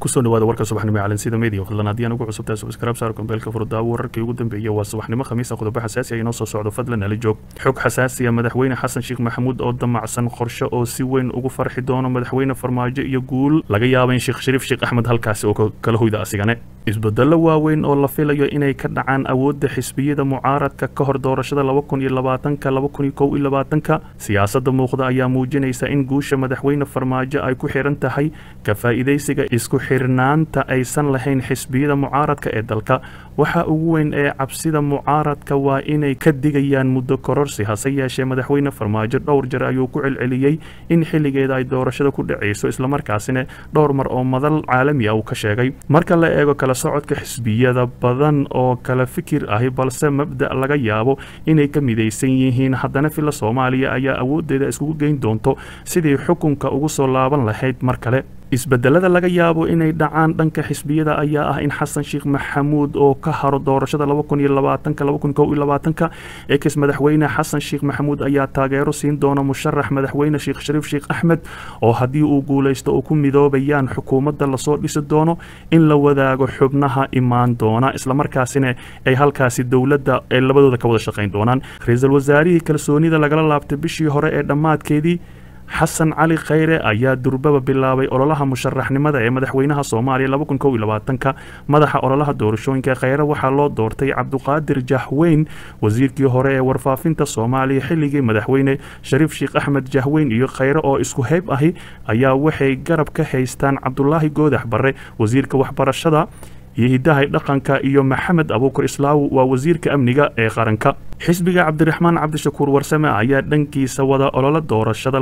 kusoo dhawaada warka subaxnimo ee calansida media fadlan haddii aan ugu cusubtahay subscribe saar kombeelka furdaawo wararkii ugu dambeeyay waa subaxnimo khamiisa qodobo xasaasi ah inoo soo socdo fadlan ala joog xog xasaasiya madaxweyne xasan sheekh maxamuud oo damacsan qorshe oo si weyn ugu farxi doono madaxweyne farmaajo iyo guul laga yaaba in sheekh shariif sheekh axmed halkaasi oo kala hoyda asigane isbedelo waaweyn oo la filayo inay ka dhacaan awoodda xisbiyada mucaaradka ka hor doorashada laba kun iyo labaatanka laba kun iyo kow iyo labaatanka siyaasadda muuqda ayaa muujinaysa in guusha madaxweyne farmaajo ay ku xiran tahay ka faa'iidaysiga isku xirnaanta aysan lahayn xisbiyada mucaaradka ee dalka waxa ugu weyn ee cabsida mucaaradka waa inay ka digayaan muddo kororsi hase yeeshee madaxweyne farmaajo dhowr jeer ayuu ku celceliyey in xilligeeda ay doorashada ku dhacayso islamarkaasina dhowr mar oo madal caalami ah uu ka sheegay marka la eego kala socodka xisbiyada badan oo kala fikir ahi balse mabda' laga yaabo inay ka midaysan yihiin haddana filla soomaaliya ayaa awooddeeda iskugu geyn doonto sidii xukunka ugu soo laaban lahayd mar kale isbedelada laga yaabo inay dhacaan dhanka xisbiyada ayaa ah in xasan sheekh maxamuud oo ka haro doorashada laba kun iyo labaatanka laba kun kow iyo labaatanka ex madaxweyne xasan sheekh maxamuud ayaa taageero siin doona musharax madaxweyne sheekh shariif sheekh axmed oo haddii uu guulaysto oo ku midoobayaan xukuumadda lasoo dhisi doono in la wadaago xubnaha imaan doona islamarkaasina ay halkaasi dowladda ay labadooda ka wada shaqayn doonaan ra-iisul wasaarihii kalsoonida lagala laabtay bishii hore ee dhammaadkeedii xasan cali khayre ayaa durbaba bilaabay ololaha musharaxnimada ee madaxweynaha soomaaliya laba kun kow iyo labaatanka madaxa ololaha doorashooyinka khayre waxaa loo doortay cabduqaadir jahweyn wasiirkii hore ee warfaafinta soomaaliya xilligii madaxweyne shariif sheekh axmed jahweyn iyo khayre oo isku heyb ahi ayaa waxay garab ka haystaan cabdulaahi goodax barre wasiirka waxbarashada iyo hidahay dhaqanka iyo maxamed abuukar islaaw waa wasiirka amniga ee qaranka xisbiga cabdiraxmaan cabdishakuur warsame ayaa dhankiisa wada ololo doorashada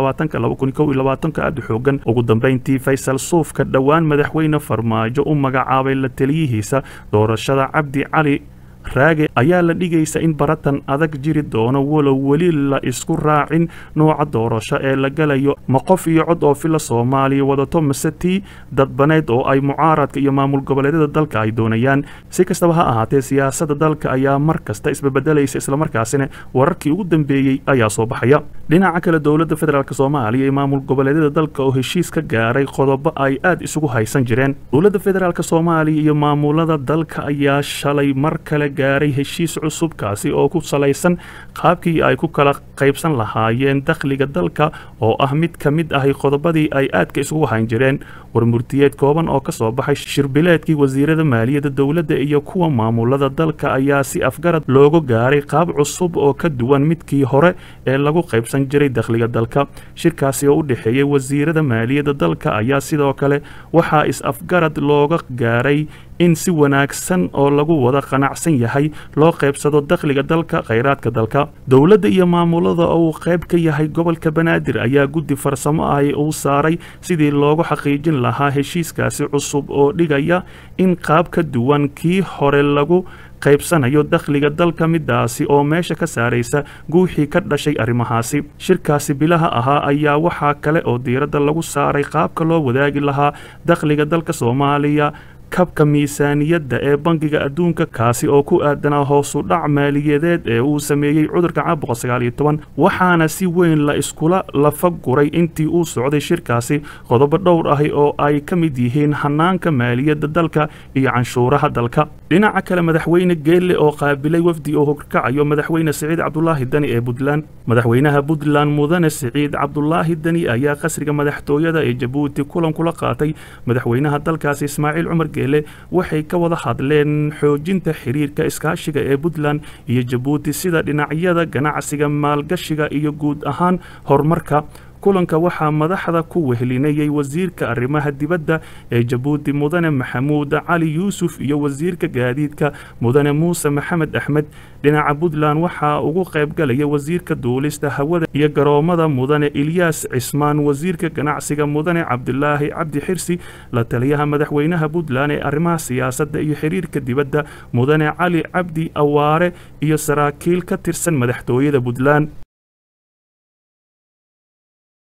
aada xoogan ugu dambeyntii faysal suufka dhowaan madaxweyne farmaajo u magacaabay la taliyihiisa doorashada cabdi cali raage ayaa la dhigaysa in baratan adag jiri doono walow weli la isku raacin nooca doorasho ee la galayo ma qof iyo cod oo fila soomaaliya wadato mase tii dadbaneyd oo ay mucaaradka iyo maamul goboleedyada dalka ay doonayaan si kastaba ha ahaatee siyaasadda dalka ayaa mar kasta isbebedelaysa islamarkaasina wararkii ugu dambeeyey ayaa soo baxaya dhinaca kale dowladda federaalk soomaaliya iyo maamul goboleedyada dalka oo heshiis ka gaaray qodobo ay aad isugu haysan jireen dowladda federaalk soomaaliya iyo maamulada dalka ayaa shalay mar kale gaaray heshiis cusub kaasi oo ku salaysan qaabkii ay ku kala qaybsan lahaayeen dakhliga dalka oo ah mid ka mid ahi qodobadii ay aadka isugu hayn jireen warmurtiyeed kooban oo ka soo baxay shirbileedkii wasiirada maaliyadda dowladda iyo kuwa maamulada dalka ayaa si afgarad loogu gaaray qaab cusub oo ka duwan midkii hore ee lagu qaybsan jiray dakhliga dalka shirkaasi oo u dhexeeyey wasiirada maaliyadda dalka ayaa sidoo kale waxaa is-afgarad looga gaaray in si wanaagsan oo lagu wada qanacsan yahay loo qaybsado dakhliga dalka khayraadka dalka dowladda iyo maamulada oo uu qayb ka yahay gobolka banaadir ayaa guddi farsamo ahi uu saaray sidii loogu xaqiijin lahaa heshiiskaasi cusub oo dhigaya in qaab ka duwan kii hore lagu qaybsanayo dakhliga dalka midaasi oo meesha ka saaraysa guuxii ka dhashay arrimahaasi shirkaasi bilaha ahaa ayaa waxaa kale oo diiradda lagu saaray qaabka loo wadaagi lahaa dakhliga dalka soomaaliya kabka miisaaniyadda ee bangiga adduunka kaasi oo ku aadanaa hoosu dhac maaliyadeed ee uu sameeyey cudurka caabuqa sagaal iyo toban waxaana si weyn la iskula lafa guray intii uu socday shirkaasi qodobo dhowr ahi oo ay ka mid yihiin hanaanka maaliyadda dalka iyo canshuuraha dalka dhinaca kale madaxweyne geelle oo qaabilay wafdi oo horkacayo madaxweyne siciid cabdulaahi dani ee puntland madaxweynaha puntland mudane siciid cabdulaahi dani ayaa qasriga madaxtooyada ee jabuuti kulan kula qaatay madaxweynaha dalkaasi ismaaciil cumar waxay ka wada hadleen xoojinta xiriirka iskaashiga ee puntland iyo jabuuti sida dhinacyada ganacsiga maalgashiga iyo guud ahaan horumarka kulanka waxaa madaxda ku wehlinayay wasiirka arrimaha dibadda ee jabuuti mudane maxamuud cali yuusuf iyo wasiirka gaadiidka mudane muuse maxamed axmed dhinaca puntland waxaa ugu qaybgalaya wasiirka duulista hawada iyo garoomada mudane ilyaas cismaan wasiirka ganacsiga mudane cabdilaahi cabdi xirsi la taliyaha madaxweynaha puntland ee arrimaha siyaasadda iyo xiriirka dibadda mudane cali cabdi awaare iyo saraakiil ka tirsan madaxtooyada puntland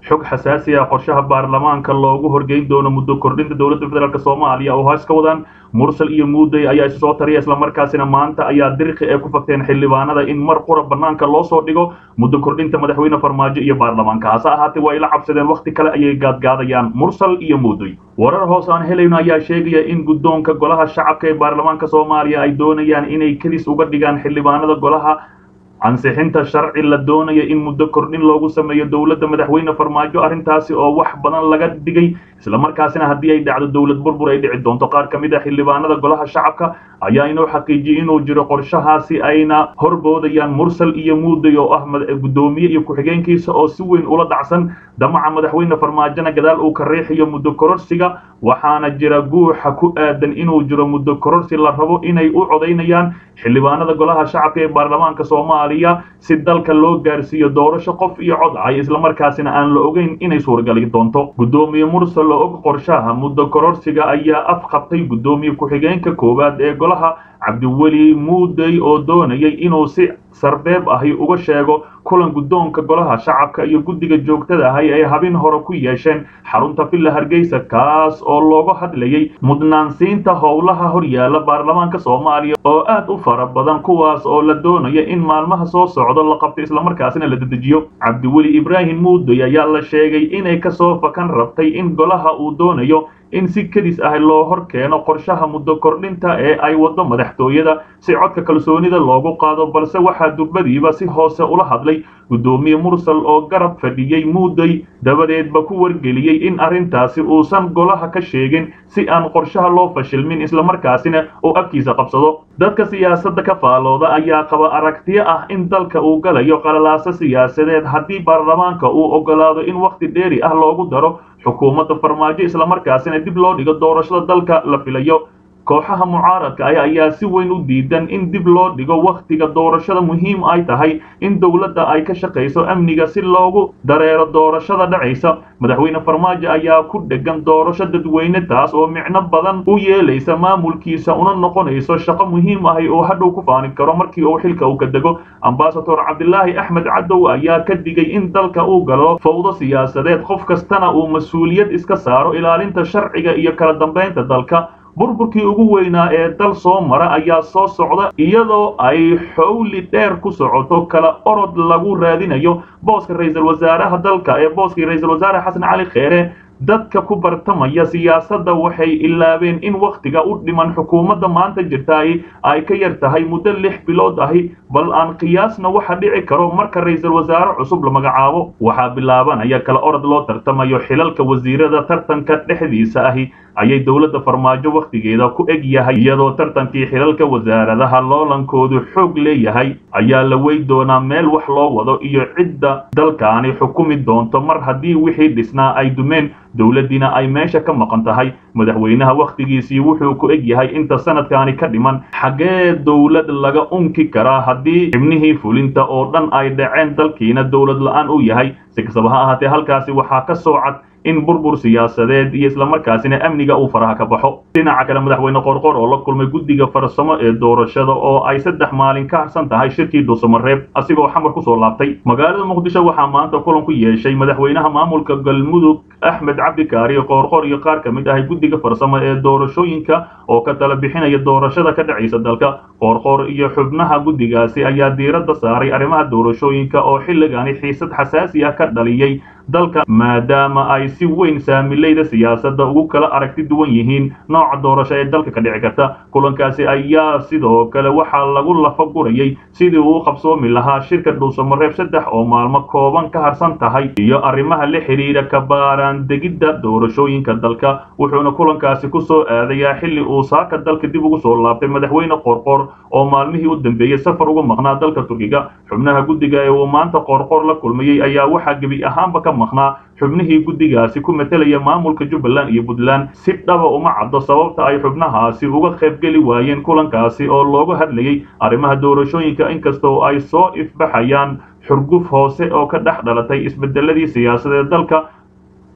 xog xasaasi ah qorshaha baarlamaanka loogu horgeyn doono muddo kordhinta dowladda federaalk soomaaliya oo hoos ka wadaan mursal iyo muuday ayaa isu soo tariya islamarkaasina maanta ayaa diriqi ay ku fagteen xildhibaanada in mar qura banaanka loo soo dhigo muddo kordhinta madaxweyne farmaajo iyo baarlamaanka hase ahaatee waa ila cabsadeen wakhti kale ayay gaadgaadayaan mursal iyo muuday warar hoos aan helayno ayaa sheegaya in guddoonka golaha shacabka ee baarlamaanka soomaaliya ay doonayaan inay kedis uga dhigaan xildhibaanada golaha ansixinta sharci la doonaya in muddo kordhin loogu sameeyo dowladda madaxweyne farmaajo arrintaasi oo wax badan laga dhigay islamarkaasina haddii ay dhacdo dowlad burbur ay dhici doonto qaar ka mid a xildhibaanada golaha shacabka ayaa inoo xaqiijiyey inuu jiro qorshahaasi ayna horboodayaan mursal iyo muuday oo ah guddoomiye iyo ku-xigeenkiisa oo si weyn ula dhacsan damaca madaxweyne farmaajona gadaal uu ka riixiyo muddo kororsiga waxaana jira guuxa ku aadan inuu jiro muddo kororsi la rabo inay u codaynayaan xildhibaanada golaha shacabka ee baarlamaanka soomaaliya si dalka loo gaarsiiyo doorasho qof iyo cod ay islamarkaasina aan la ogeyn inay suuragali doonto guddoomiye mursal oo og qorshaha muddo kororsiga ayaa afqabtay guddoomiye ku-xigeenka koowaad ee golaha cabdiweli muuday oo doonayay inuu si sarbeeb ahi uga sheego kulan guddoonka golaha shacabka iyo guddiga joogtada ahi ay habin hore ku yeesheen xarunta villa hargeysa kaas oo looga hadlayay mudnaansiinta howlaha horyaala baarlamaanka soomaaliya oo aad u fara badan kuwaas oo la doonaya in maalmaha soo socdo la qabto islamarkaasina la dedejiyo cabdiweli ibraahim muuday ayaa la sheegay inay kasoo fakan rabtay in golaha uu doonayo in si kedis ah loo hor keeno qorshaha muddo kordhinta ee ay waddo madaxtooyada si codka kalsoonida loogu qaado balse waxaa durbadiiba si hoose ula hadlay guddoomiye mursal oo garab fadhiyey muuday dabadeedba ku wargeliyey in arrintaasi uusan golaha ka sheegin si aan qorshaha loo fashilmin islamarkaasina uu afkiisa qabsado dadka siyaasadda ka faalooda ayaa qaba aragtiyo ah in dalka uu galayo qalalaaso siyaasadeed haddii baarlamaanka uu ogolaado in wakhti dheeri ah loogu daro xukuumadda farmaajo islamarkaasina dib loo dhigo doorashada dalka la filayo kooxaha mucaaradka ah ayaa si weyn u diidan in dib loo dhigo wakhtiga doorashada muhiim ay tahay in dowladda ay ka shaqayso amniga si loogu dareero doorashada dhacaysa madaxweyne farmaajo ayaa ku dhegan doorasho dadweyne taas oo micno badan u yeelaysa maamulkiisa una noqonayso shaqo muhiim ahi oo hadhow ku faani karo markii uu xilka uu ka dego ambasador cabdilaahi axmed cadow ayaa ka digay in dalka uu galo fawdo siyaasadeed qof kastana uu mas-uuliyad iska saaro ilaalinta sharciga iyo kala dambaynta dalka burburkii ugu weynaa ee dal soo mara ayaa soo socda iyadoo ay xowli dheer ku socoto kala orod lagu raadinayo booska ra-iisul wasaaraha dalka ee booskii ra-iisul wasaare xasan cali kheere dadka ku bartamaya siyaasadda waxay ilaabeen in wakhtiga u dhiman xukuumadda maanta jirtaay ay ka yar tahay muddo lix bilood ahi bal aan qiyaasna waxa dhici karo marka ra-iisul wasaare cusub la magacaabo waxaa bilaabanaya kala orod loo tartamayo xilalka wasiirada tartanka dhexdiisa ahi ayay dowladda farmaajo wakhtigeeda ku eg yahay iyadoo tartankii xilalka wasaaradaha loolankoodu xoog leeyahay ayaa la wey doonaa meel wax loo wado iyo cidda dalkaani xukumi doonto mar haddii wixii dhisnaa ay dumeen dowladdiina ay meesha ka maqan tahay madaxweynaha wakhtigiisii wuxuu ku eg yahay inta sanadkaani ka dhiman xaggee dowlad laga unki karaa haddii xibnihii fulinta oo dhan ay dhaceen dalkiina dowlad la-aan u yahay si kastaba ha ahaatee halkaasi waxaa ka soo cad in burbur siyaasadeed iyo islamarkaasina amniga uu faraha ka baxo dhinaca kale madaxweyne qorqor oo la kulmay guddiga farsamo ee doorashada oo ay saddex maalin ka harsan tahay shirkii dhuusamareeb asigoo xamar kusoo laabtay magaalada muqdisho waxaa maanta kulan ku yeeshay madaxweynaha maamulka galmudug axmed cabdikaari qoorqor iyo qaar ka mid ah guddiga farsamo ee doorashooyinka oo ka tala bixinaya doorashada ka dhacaysa dalka qoorqor iyo xubnaha guddigaasi ayaa diiradda saaray arrimaha doorashooyinka oo xilligani xiisad xasaasi ah ka dhaliyey dalka maadaama ay si weyn saamilayda siyaasadda ugu kala aragti duwan yihiin nooca doorasho ee dalka ka dhici karta kulankaasi ayaa sidoo kale waxaa lagu lafa gurayay sidii uu qabsoomi lahaa shirka dhuusamareeb saddex oo maalmo kooban ka harsan tahay iyo arrimaha la xidhiidha kabaaraan degidda doorashooyinka dalka wuxuuna kulankaasi ku soo aadayaa xilli uu saaka dalka dib ugu soo laabtay madaxweyne qorqor oo maalmihii u dambeeyey safar uga maqnaa dalka turkiga xubnaha guddiga ee uu maanta qorqor la kulmayey ayaa waxaa gebi ahaanba ka maqnaa xubnihii guddigaasi ku matelaya maamulka jubbaland iyo puntland si dhaba uma caddo sababta ay xubnahaasi uga qaybgeli waayeen kulankaasi oo looga hadlayay arrimaha doorashooyinka inkastoo ay soo ifbaxayaan xurguf hoose oo ka dhex dhalatay isbedeladii siyaasadeed dalka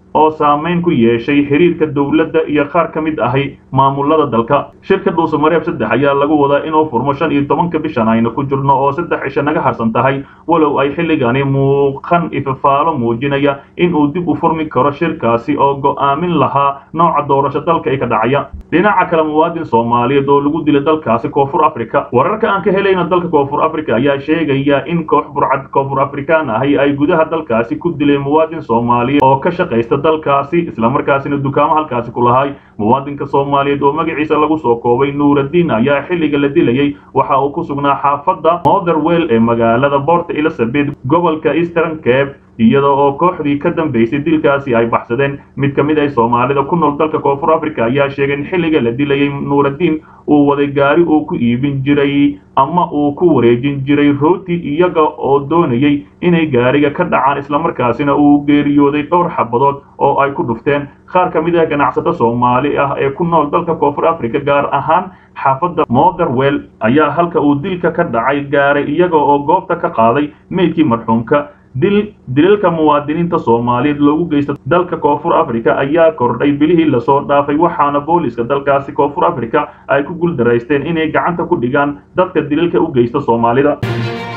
oo saameyn ku yeeshay xiriirka dowladda iyo qaar ka mid ahi maamulada dalka shirka dhuusamareeb saddex ayaa lagu wadaa inuu furmo shan iyo tobanka bishan aynu ku jirno oo saddex cisho naga harsan tahay walow ay xilligani muuqan ifafaalo muujinaya in uu dib u furmi karo shirkaasi oo go'aamin lahaa nooca doorasho dalka ay ka dhacaya dhinaca kale muwaadin soomaaliyeed oo lagu dilay dalkaasi koonfur africa wararka aan ka helayna dalka koonfur africa ayaa sheegaya in koox burcad koonfur afrikaan ahi ay gudaha dalkaasi ku dileen muwaadin soomaaliyeed oo ka shaqaysta dalkaasi islamarkaasina dukaamo halkaasi ku lahay muwaadinka soomaaliyeed oo magaciisa lagu soo koobay nuuraddiin ayaa xilliga la dilayey waxa uu ku sugnaa xaafadda motherwell ee magaalada port elizabeth gobolka eastern cape iyada oo kooxdii ka dambaysay dilkaasi ay baxsadeen mid ka mid ah soomaalida ku nool dalka koonfur africa ayaa sheegay in xilliga la dilayey nuuraddiin uu waday gaari uu ku iibin jiray ama uu ku wareejin jiray rooti iyaga oo doonayay inay gaariga ka dhacaan islamarkaasina uu geeriyooday dhowr xabadood oo ay ku dhufteen qaar ka mid ah ganacsato soomaali ah ee ku nool dalka koonfur africa gaar ahaan xaafadda motherwell ayaa halka uu dilka ka dhacay gaaray iyaga oo goobta ka qaaday meydkii marxuumka dil dilalka muwaadiniinta soomaaliyeed loogu geysta dalka koonfur africa ayaa kordhay bilihii lasoo dhaafay waxaana booliska dalkaasi koonfur africa ay ku guuldaraysteen inay gacanta ku dhigaan dadka dilalka u geysta soomaalida